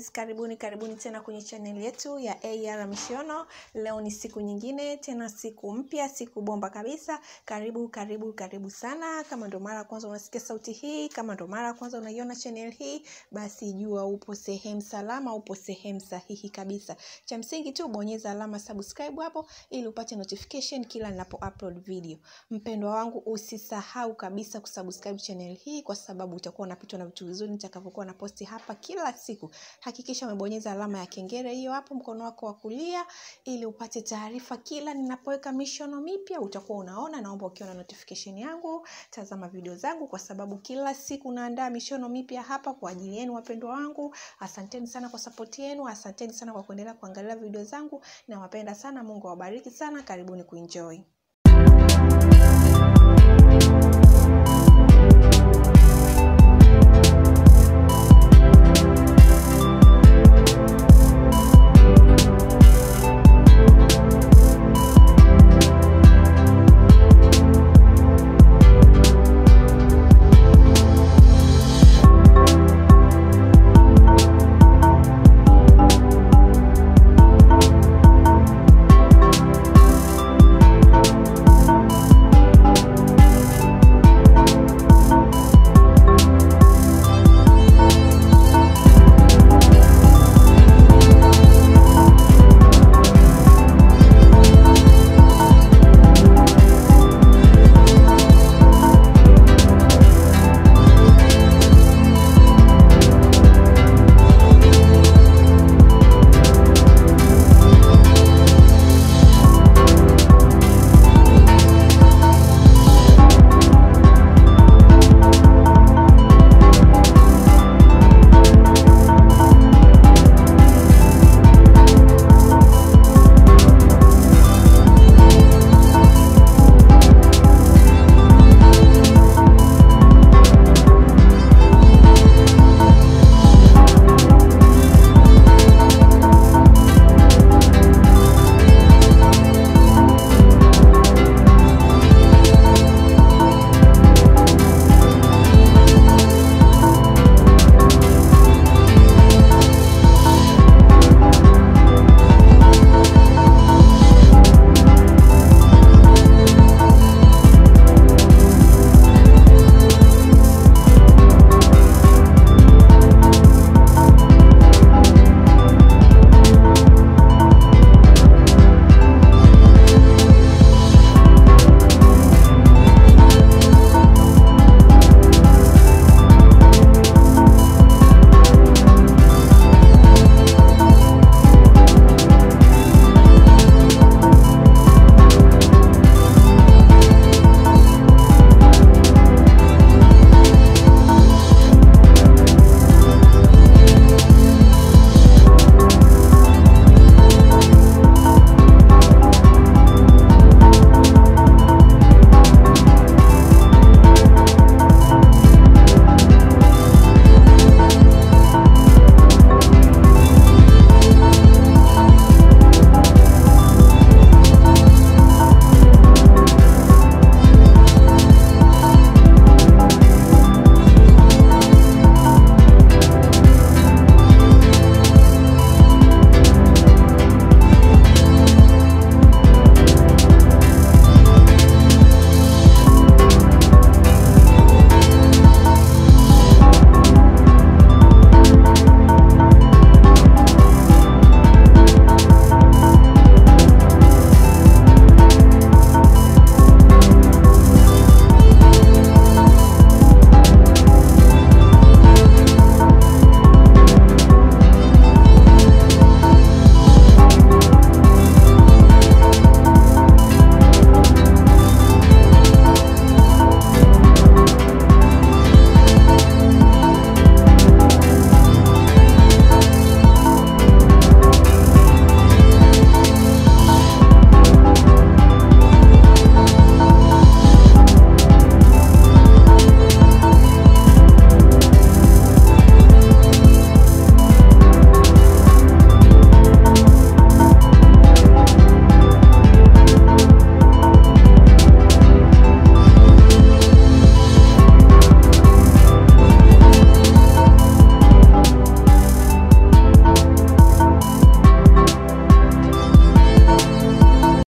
Yes, karibuni karibuni tena kwenye chaneli yetu ya AR Mishono. Leo ni siku nyingine tena, siku mpya, siku bomba kabisa. Karibu karibu karibu sana. Kama ndo mara ya kwanza unasikia sauti hii, kama ndo mara ya kwanza unaiona chaneli hii, basi jua upo sehemu salama, upo sehemu sahihi kabisa. Cha msingi tu bonyeza alama subscribe hapo ili upate notification kila ninapo upload video. Mpendwa wangu, usisahau kabisa kusubscribe channel hii kwa sababu utakuwa unapitwa na vitu vizuri nitakavyokuwa na posti hapa kila siku. Hakikisha umebonyeza alama ya kengele hiyo hapo mkono wako wa kulia ili upate taarifa kila ninapoweka mishono mipya, utakuwa unaona. Naomba ukiona notification yangu, tazama video zangu kwa sababu kila siku naandaa mishono mipya hapa kwa ajili yenu wapendwa wangu. Asanteni sana kwa support yenu, asanteni sana kwa kuendelea kuangalia video zangu. Nawapenda sana, Mungu awabariki sana. Karibuni kuenjoy.